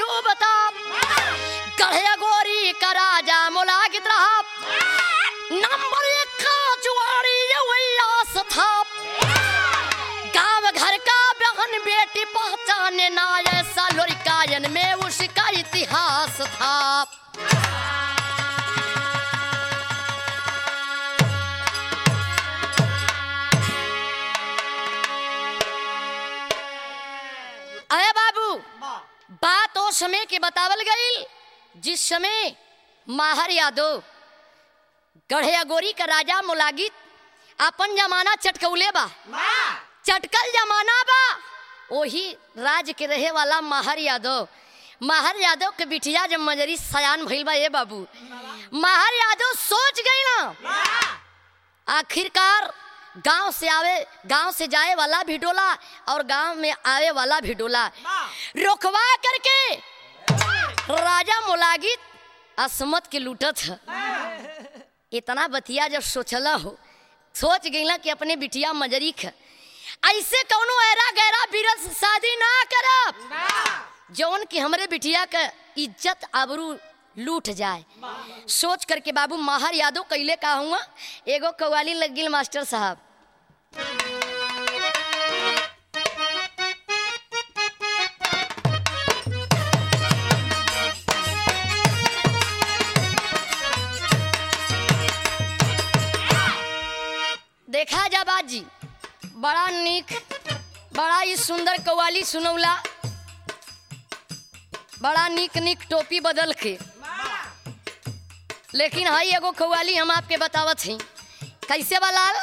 डूबता गढ़े गोरी का राजा मुलागित रहा नंबर एक का जुआरी ये उल्लास था गांव घर का बहन बेटी पहचाने ना ऐसा लोरिकायन में उसका इतिहास था अरे बाबू बात ओ समय के बतावल गई जिस समय माहर यादव गढ़िया गोरी का राजा मुलागित अपन जमाना चटकौले बा चटकल जमाना बा वही राज के रहे वाला माहर यादव माहर यादव के बिटिया जब मजरी सयान भइल बा ए बाबू माहर यादव सोच गई ना आखिरकार गांव से आवे गांव से जाए वाला भी डोला और गांव में आवे वाला भी डोला रोकवा करके राजा मुलागित असमत के लूटत है इतना बतिया जब सोचला हो सोच गईला कि अपने बिटिया मजरी ख ऐसे कौनो ऐरा गैरा बीरत से शादी ना करब जौन कि हमरे बिटिया का इज्जत आबरू लूट जाए सोच करके बाबू माहर यादव कैले का हुआ एगो कवाली लग गिल मास्टर साहब देखा जा बाजी बड़ा निक बड़ा ही सुंदर कवाली सुनौला बड़ा निक निक टोपी बदल के लेकिन हई एगो कव्वाली हम आपके बतावत हई कैसे बलाल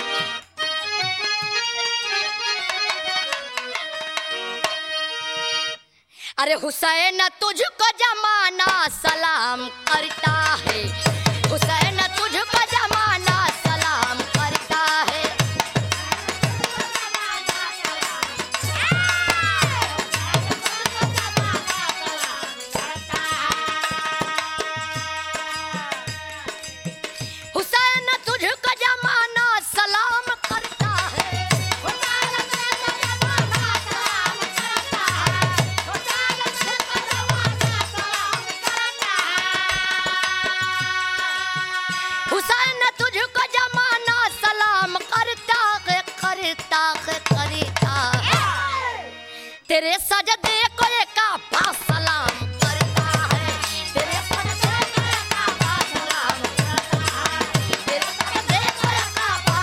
अरे हुसैन तुझको जमाना सलाम करता है हुसैन तुझको जमाना सलाम करता है हुसैन तुझको जमाना सलाम करता है हुसैन तुझको जमाना सलाम करता है करता है करता है तेरे सजदे को काफा सलाम करता है तेरे सजदे को काफा सलाम करता है तेरे सजदे को काफा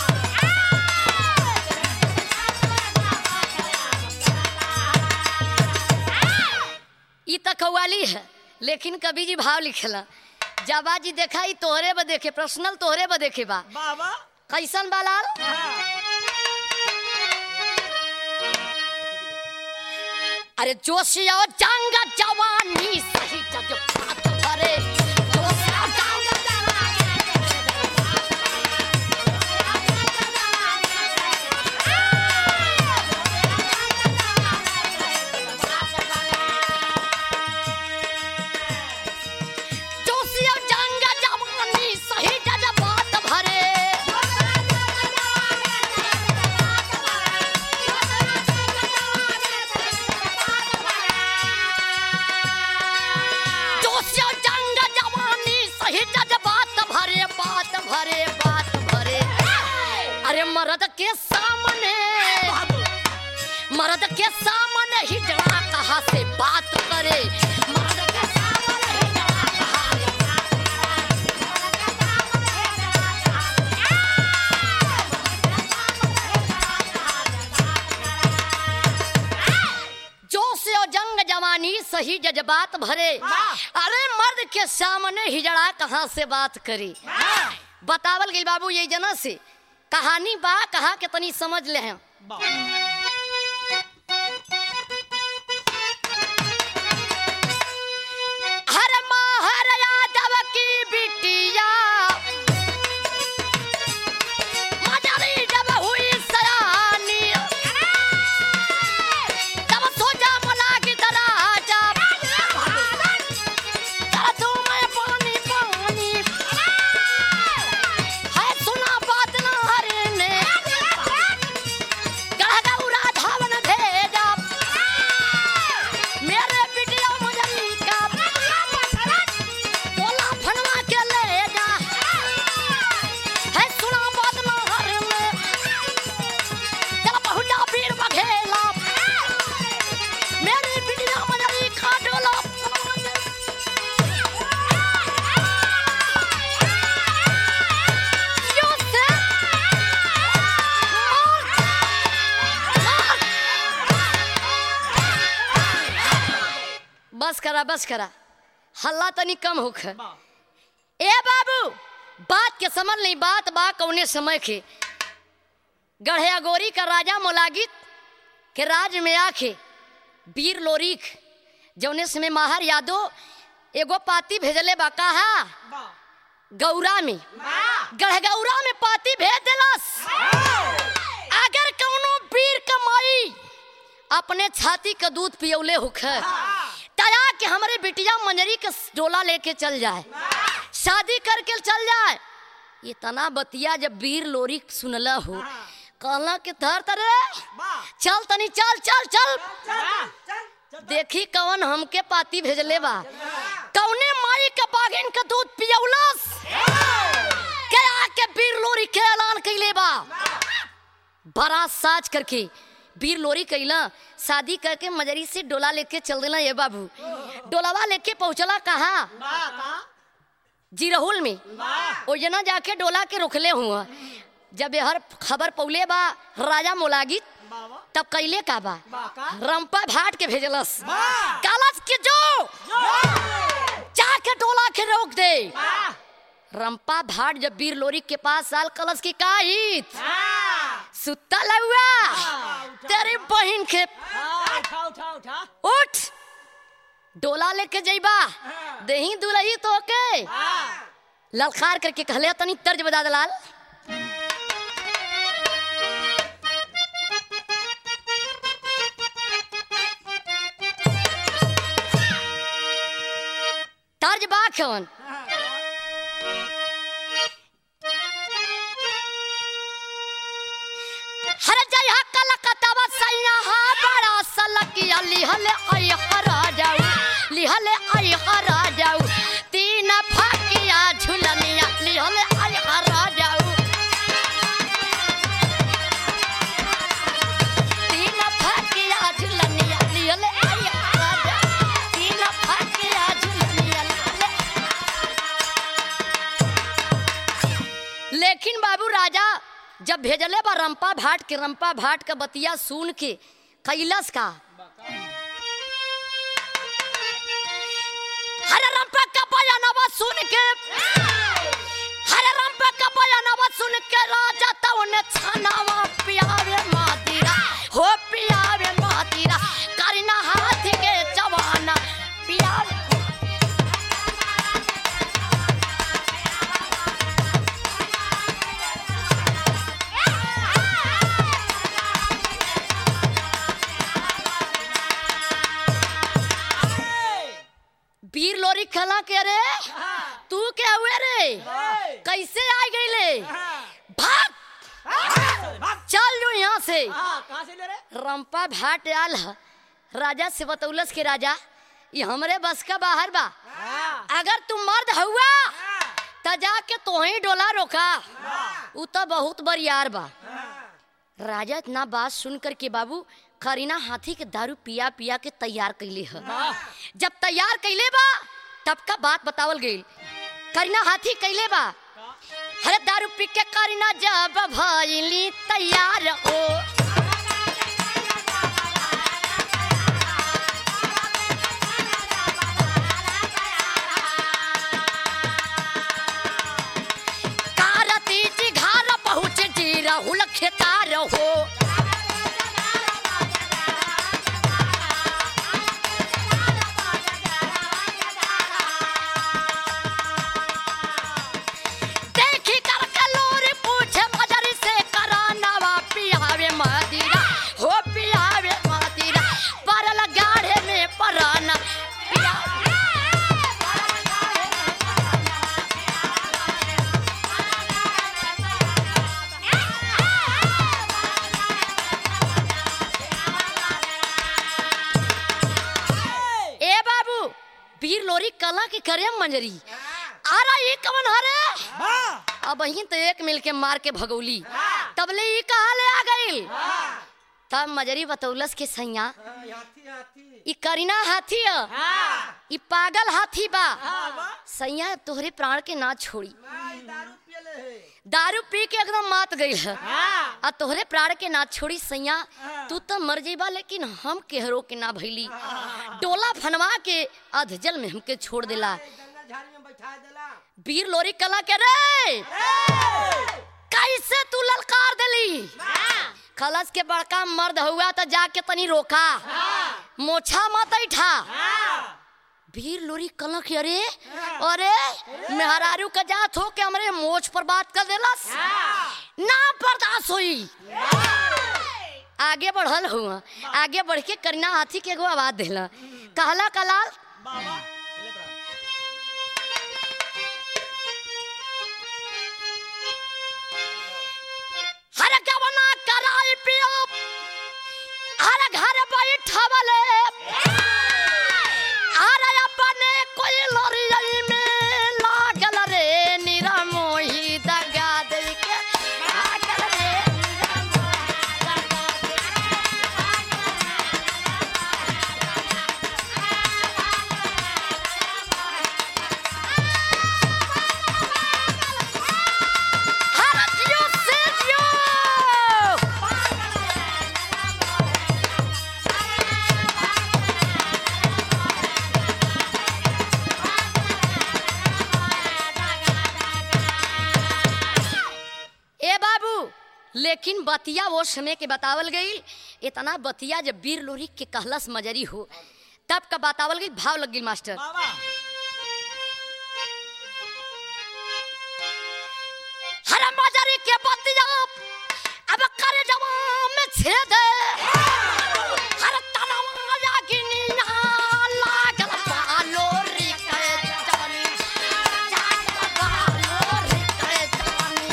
ई त कव्वाली है लेकिन कभी जी भाव लिखेला जाबा जी देखा ई तोहरे ब देखे पर्सनल तोहरे ब देखे बा बाबा कैसन बालाल अरे जोशिया जंग जवानी सही जज्बात भरे जोशिया जंग जोशिया जंग जवानी सही जज्बात भरे जोशिया जंग जवानी सही जज्बात भरे बात भरे बात भरे अरे मर्द के सामने मर्द के सामने ही जड़ा कहा से बात करे मर्द के सामने ही जड़ा कहा से बात जोश और जंग जवानी सही जज्बात भरे अरे मर्द के सामने हिजड़ा कहाँ से बात करी बतावल गई बाबू ये जना से कहानी बा कहा के तनी समझ ले हैं हर माहर यादव की बिटिया मजरी जब हुई सयानी तब सोचा मला की दराजा कर दूं मैं पानी पानी है सुना बात ना हरे ने गढ़ करा बस करा हल्ला तनी कम होख ए बाबू बात के समझ नहीं बात बा कौने समय के गढ़िया गोरी का राजा मोलागित के राज में आखे वीर लोरिक जौने समय माहर यादव एगो पाती भेजले बा कहा गौरा में गढ़गौरा में पाती भेज दिलस अगर कौनो वीर कमाई अपने छाती का दूध पियौले होख तया कि हमरे बिटिया मंजरी के डोला लेके चल जाए शादी करके चल जाए ये तना बतिया जब वीर लोरी सुनला हो कहला कि धर तरे चल तनी चल चल चल देखी कौन हमके पाती भेजले बा कौने माई के बागिन का दूध पियौलस के आके वीर लोरी के ऐलान कैले बा बड़ा साज करके वीर लोरी कैला शादी करके मजरी से डोला लेके चल देला ये बाबू डोलावा लेके पहुंचला कहा जिरहुल में ओ जना जाके डोला के रोकले हुआ जब हर खबर पौले बा राजा मोलागित तब कैले का बा रंपा भाट के भेजलस कालस के जो जाके डोला के रोक दे रंपा भाट जब वीर लोरी के पास साल कलश की काहित सुत्ता लहुआ तेरी बहन के उठ डोला लेके जइबा दही दुलही तो के ललकार करके कहले तनी तर्ज बजा दलाल तर्ज बा कौन हर जय हकल कतवा सैया हा बड़ा सलकिया लिहले आई हरा जाऊ लिहले आई हरा जाऊ तीन फाकिया झुलनिया लिहले आई हरा जाऊ तीन फाकिया झुलनिया लिहले आई हरा जाऊ तीन फाकिया झुलनिया लिहले लेकिन बाबू राजा जब भेजले बा रंपा भाट के रंपा भाट का बतिया सुन के कैलस का हरे रंपा का बयानवा सुन के हरे रंपा का बयानवा सुन के राजा तो ने छानावा पियावे मातीरा हो पियावे मातीरा करना हाथ के जवाना पियावे वीर लोरी खला के रे तू क्या हुए रे कैसे आ गई ले भाग चल जो यहाँ से रंपा भाट आल ह। राजा से बतौलस के राजा ये हमरे बस का बाहर बा अगर तुम मर्द हुआ त जाके तो ही डोला रोका उ तो बहुत बरियार बा राजा इतना बात सुन कर के बाबू करीना हाथी के दारू पिया पिया के तैयार कैले ह जब तैयार कैले बा तब का बात बतावल गई करीना हाथी कैले बा हरे दारू पी के करीना जब भइली तैयार ओ कारती जी घर पहुँच जी राहुल खेतार हो देखी कर कलोरी पूछे मजरी से करानावा पियावे मदीरा हो पियावे मदीरा परल गाढ़े में पराना पियावे ए बाबू वीर लोरी कला के करे मंजरी आरा ये कवन हरे अब ही तो एक मिल के मार के भगौली तबले ये कहा ले आ गई तब मजरी बतौलस के सैया ई करीना हाथी ह ई पागल हाथी बा सैया तोहरे प्राण के ना छोड़ी दारू पी के एकदम मात गई है हाँ आ तोहरे प्राण के ना छोड़ी सैया तू तो मर जेबा लेकिन हम केहरो के ना भैली डोला फनवा के अधजल में हमके छोड़ देला जंगल झाड़ी में बैठा देला वीर लोरी कला के रे कैसे तू ललकार देली खलस के बड़का मर्द हुआ तो जाके तनी रोका मोछा मत ऐठा वीर लोरी कला के अरे अरे मेहरारू का जात हो के हमरे मोछ पर बात कर देलस ना बर्दाश्त हुई आगे बढ़ल हुआ आगे बढ़ के करीना हाथी के एगो आवाज देला कहला कलाल बाबा हर गवना कराई पियो हर घर बैठवले हर अपने कोई लड़ाई में लागल रे निरा मोही दगा दे के भागल रे निरा मोही दगा दे के। हर जियो से जियो ए बाबू लेकिन बतिया वो समय के बतावल गई इतना बतिया जब वीर लोरी के कहलस मजरी हो तब का बतावल गई भाव लग गई मास्टर बाबा हर मजरी के बतिया अब कर जवा में छेद हर तनवा जागिनी लागल बालो री के जवानी लागल बालो री के जवानी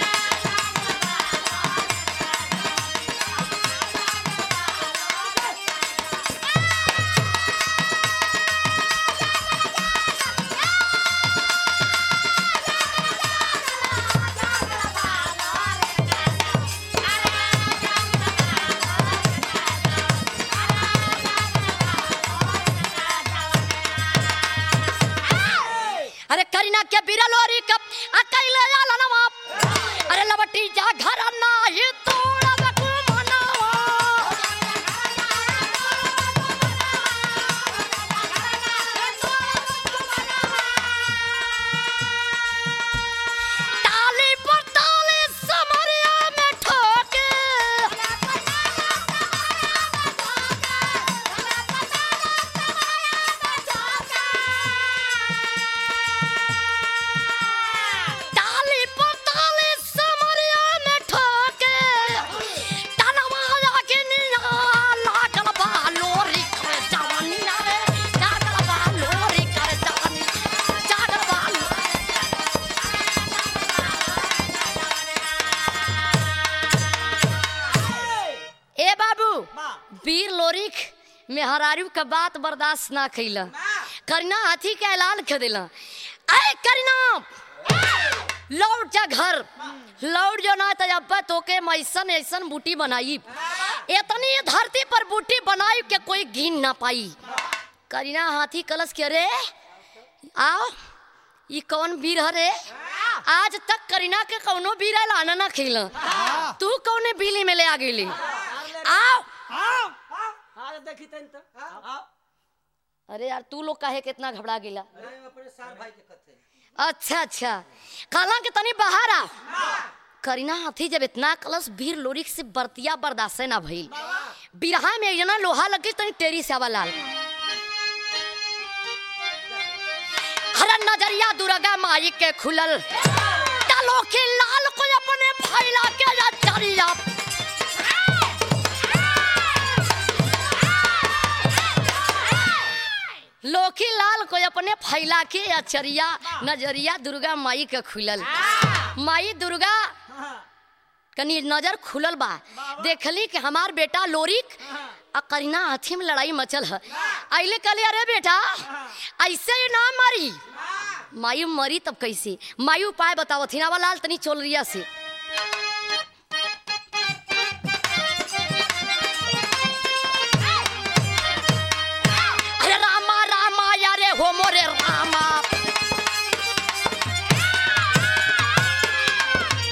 अरे करीना के बिरलोरी कप अकेले आला नवाब अरे लबटी जा घर ना ये तोड़ा बकु मनावा ताली पर ताली समरिया में ठोके ताली पर ताली समरिया में ठोके तनवा लागे निया लागल बा लोरी कर जवानी रे लागल बा लोरी कर जवानी जागल बा लोरी ए बाबू बा वीर लोरिक मेहरारू का बात बर्दाश्त ना कैला करीना हाथी के ऐलान कर दिला अरे करीना लौट जा घर लौट जो ना तो अब तोके मैं ऐसन ऐसन बूटी बनाई इतनी धरती पर बूटी बनाई के कोई गिन ना पाई करीना हाथी कलश के रे आओ ये कौन वीर हरे आज तक करीना के कौनो वीर लाना ना खेला तू कौने बिली में ले आ गई आओ आओ आज देखी तन तो आओ अरे यार तू लोग काहे कितना घबरा गेला अरे अपने सार भाई के कथे अच्छा अच्छा काला के तनी बाहर आ करीना हाथी जब इतना कलश भीड़ लोरिक से बर्तिया बर्दाश्त ना भइल बिरहा में जना लोहा लगे तनी टेरी से आवा लाल हर नजरिया दुर्गा माई के खुलल डालो के लाल को अपने फैला के या चरिया लोकी लाल को अपने फैला के अचरिया नजरिया दुर्गा माई के खुलल माई दुर्गा कनी नजर खुलल बा देखली कि हमार बेटा लोरिक आ करीना हाथी में लड़ाई मचल है अले कहले अरे बेटा ऐसे ही ना मरी मायू मरी तब कैसे मायू उपाय बताओ थी ना लाल तनी चोल रिया से अरे रामा रामा यारे हो मोरे रामा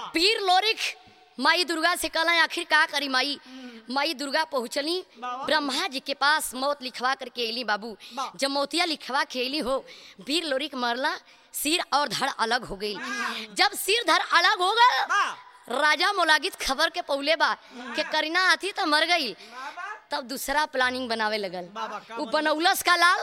पीर लोरिक माई दुर्गा से कहला आखिर का करी माई माई दुर्गा पहुँचली बाबा। ब्रह्मा जी के पास मौत लिखवा करके अली बाबू बा। जब मौतिया लिखवा के अली हो वीर लोरिक मरला सिर और धड़ अलग हो गई जब सिर धड़ अलग हो गए राजा मोलागित खबर के पौले बा के करीना आती तो मर गई तब दूसरा प्लानिंग बनावे लगल बाबा, का उ बनौलस का लाल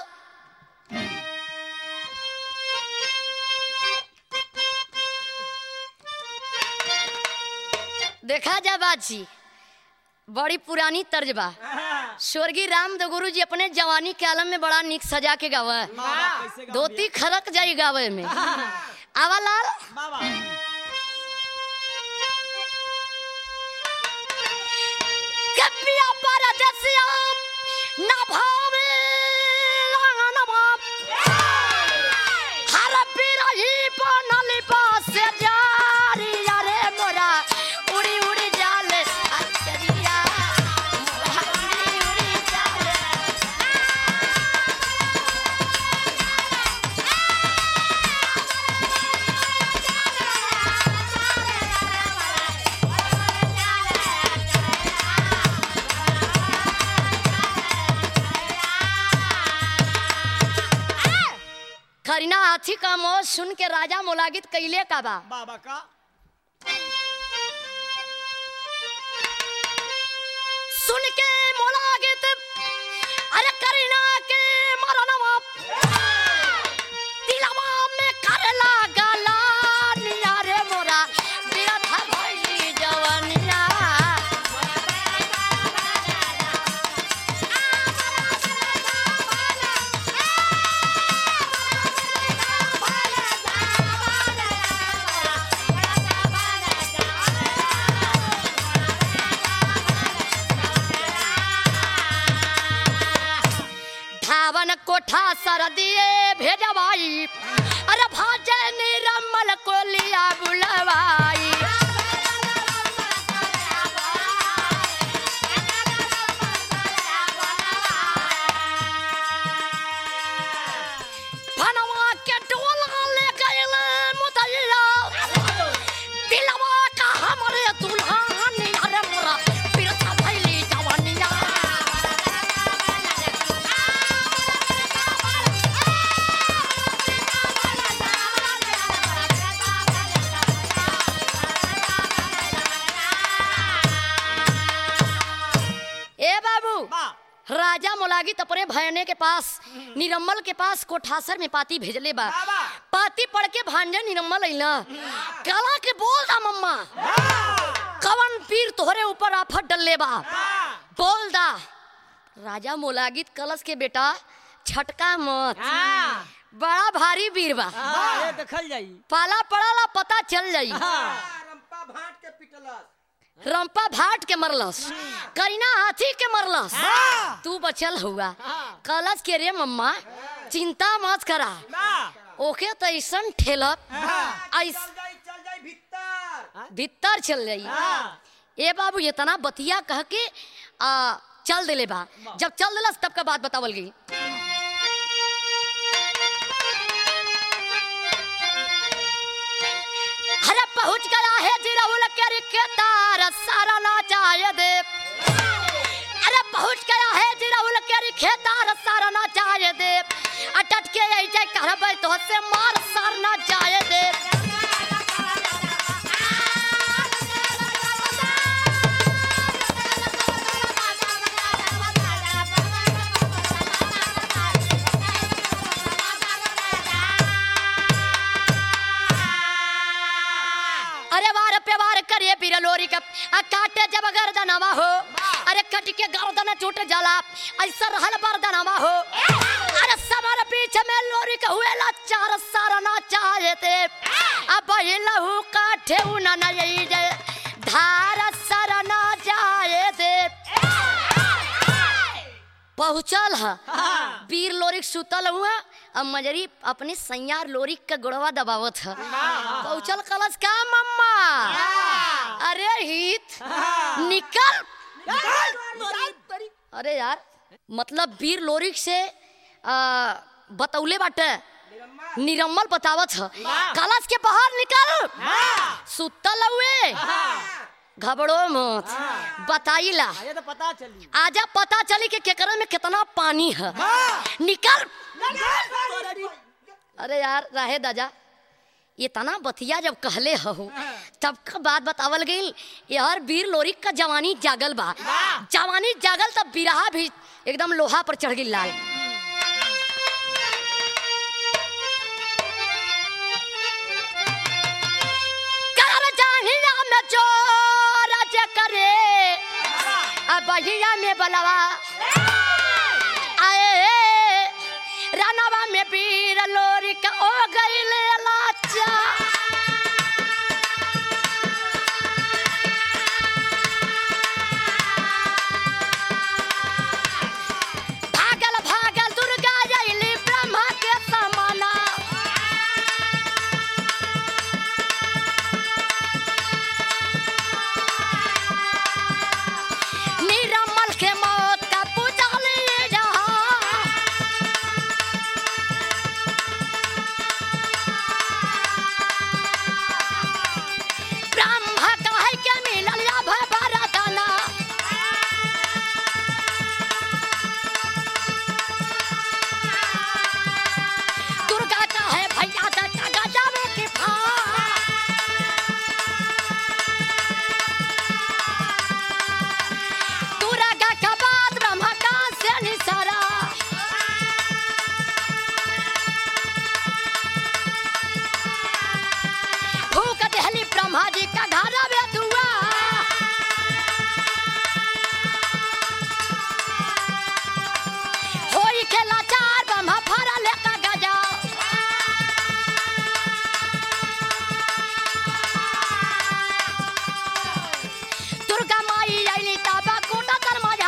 देखा जा बाजी बड़ी पुरानी तर्ज बा स्वर्गीय राम दो गुरु जी अपने जवानी के आलम में बड़ा निक सजा के गावा है धोती खरक जाई गावे में आवा लाल कपिया परदसिया न भावे लान बाप हर बिरही बनल पास जारी अरे मोरा उड़ी उड़ी जाले अचरिया मोरा उड़ी उड़ी जाले करीना हाथी का मौत सुन के राजा मोलागित कैले का बा बाबा का सुन के मोलागित अरे करीना के मरनवा दिलवा में करला गला निया रे मोरा बिरथा भइली जवनिया धावन कोठा सर दिए भेजवाई अरे भाजे निरमल को लिया बुलवाई फनवा के डोला ले गइल मुदैया दिलवा का हमरे दुल्हन अरे मोरा बिरथा भइली जवनिया ए बाबू राजा मोलागित अपने भयने के पास निरम्मल के पास कोठासर में पाती भेजले बा बाबा। पाती पढ़ के भांजे निरम्मल अइला कला के बोल दा मम्मा कवन पीर तोहरे ऊपर आफत डलले बा बोल दा राजा मोलागित कलश के बेटा छटका मत बड़ा भारी वीर बा देखल जाई पाला पड़ला पता चल जाई रंपा भाट के पिटलस रंपा भाट के मरलस करीना हाथी के मरलस तू बचल हुआ कलश के रे मम्मा चिंता मत करा ओके तो ऐसन ठेलप ऐस चल जाई चल जाई भीतर भीतर चल जाई ए बाबू इतना बतिया कह के आ, चल दिले बा जब चल दिलस तब का बात बतावल गई अरे पहुंच गया है जिराउल के के तार सारा ना चाहे दे अरे पहुंच गया है जिराउल के खेतार सारा ना चाहे दे अटट के ऐसे करबै तो से मार सार ना चाहे दे अरे वार पे वार करे बिरलोरी का आ काटे जब गर्दनवा हो अरे कट के गर्दन टूट जाला ऐसा रहल बर्दनवा हो अरे समर बीच में लोरी का हुए ला चार सारा ना चाहे थे अब लहू काठे उना न यही जे धार सारा ना जाए दे पहुंचल है वीर लोरिक सुतल हुआ अब मजरी अपने सैयार लोरिक का गुड़वा दबावत है पहुंचल कलश का मम्मा अरे हित निकल अरे यार मतलब वीर लोरिक से आ, बतौले बाटे निरम्मा निरम्मल बतावत ह वाह। कलश के बाहर निकल हाँ सुतल हुए हाँ घबरो मत हाँ। बताइला ये तो पता चली आजा पता चली कि केकरा में कितना पानी है निकल अरे यार रहे दादा इतना बतिया जब कहले हो तब का बात बतावल गई यार वीर लोरिक का जवानी जागल बा जवानी जागल तब बिरहा भी एकदम लोहा पर चढ़ गई लाल कर जाहिया में चोर जे करे अब बहिया में बलवा आए रानवा में पीर लोरी का ओ गईले लाचा भागल भागल दुर्गा जैली ब्रह्मा के समाना निरमल के मौत का पूजल जहाँ ब्रह्मा कहे के मिलल या भरतना दुर्गा कहे भैया का गजावे की फा दुर्गा का बाद ब्रह्मा का से निसारा भूख दहली ब्रह्मा जी का घर में दुआ होई के लाचार ब्रह्मा फरा लेका गजा दुर्गा माई आईली ताबा कोटा तर मजा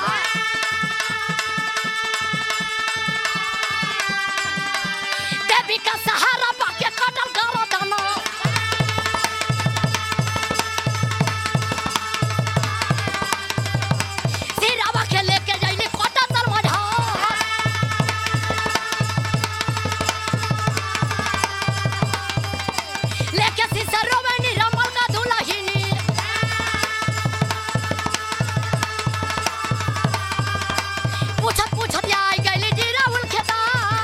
देवी का सहारा पाके कटल गालो दाना सिरावा के लेके जाइली कोटा तर मजा लेके सिसरो में निरमल का दुल्हनी पूछत पूछत आई गईली जीरा उल खेता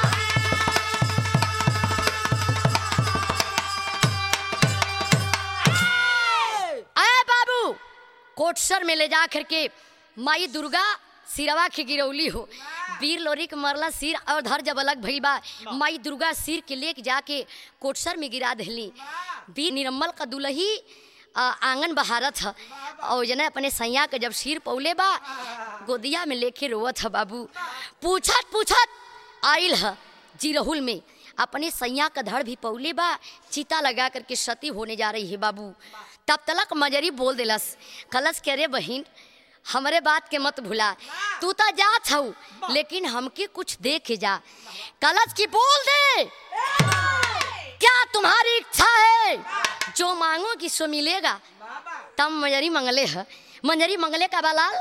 आए बाबू कोटसर में ले जा करके माई दुर्गा सिरवा के गिरौली हो वीर लोरी के मरला सिर और धर जब अलग भइल बा माई दुर्गा सिर के लेके जाके कोटसर में गिरा देली वीर निरम्मल का दुलही आ, आंगन बहारत ह और जना अपने सैया के जब सिर पौले बा गोदिया में लेके रोवत ह बाबू पूछत पूछत आइल ह जिरहुल में अपने सैया का धड़ भी पौले बा चिता लगा करके सती होने जा रही है बाबू तब तलक मजरी बोल दिलस कलश के रे बहिन हमरे बात के मत भुला तू तो जात हऊ लेकिन हमके कुछ दे के जा कलश की बोल दे क्या तुम्हारी इच्छा है जो मांगो कि सो मिलेगा तब मंजरी मंगले है मंजरी मंगले का बलाल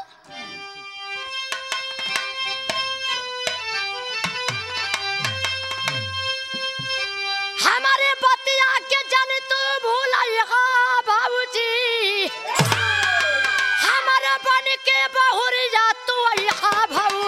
हमारे बतिया के जन तू भूलिएगा बाबूजी हमारे बन के बहुरिया तू यहाँ भाऊ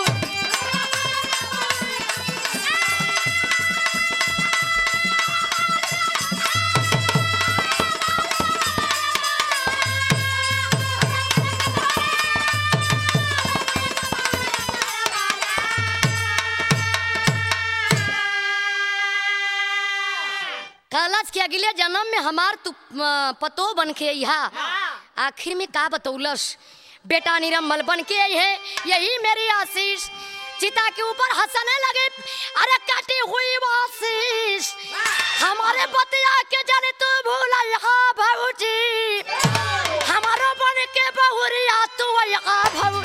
कलश के अगले जन्म में हमार तू अ, पतो बन के यहाँ आखिर में का बतौलस बेटा निरम्मल बन के आई है यही मेरी आशीष चिता के ऊपर हंसने लगे अरे कटी हुई वो आशीष हमारे बतिया के जाने तू भूला यहाँ भाऊजी हमारो बन के बहुरिया तू यहाँ भाऊ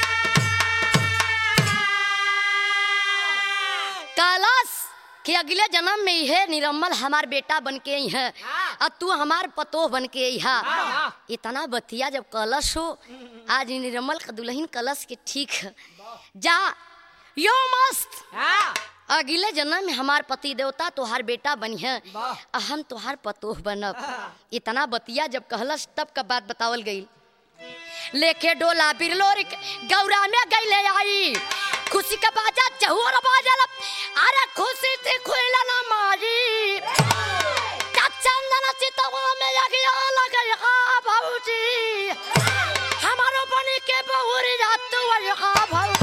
कलश के अगले जन्म में है निरम्मल हमार बेटा बन के आई है हाँ। और तू हमार पतोह बन के आई है हाँ। इतना बतिया जब कलश हो आज इ निरम्मल का दुल्हन कलश के ठीक है जा यो मस्त हाँ अगले जन्म में हमार पति देवता तोहार बेटा बनी है वाह। आ हम तोहार पतोह बनब हाँ। इतना बतिया जब कहलस तब का बात बतावल गई लेके डोला बिरलोर गौरा में गईले आई खुशी का बाजा चहुर बाजल अरे खुशी थी खुला ना मारी का चंदन चितवा में यगिया लगई हा भौजी हमारो बनी के बहुरी रात वही हा भौ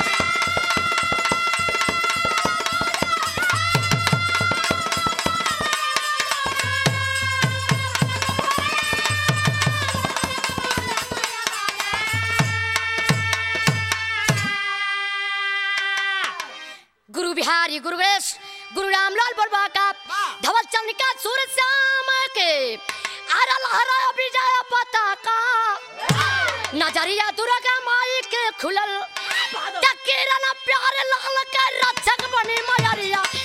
गुरु बिहारी गुरुवेश गुरु रामलाल बलवा का धवल चंद्रिका सूरज श्याम के अरल हरा विजय पताका नजरिया दुर्गा माई के खुलल किरण प्यारे लाल के रक्षक बनी मयरिया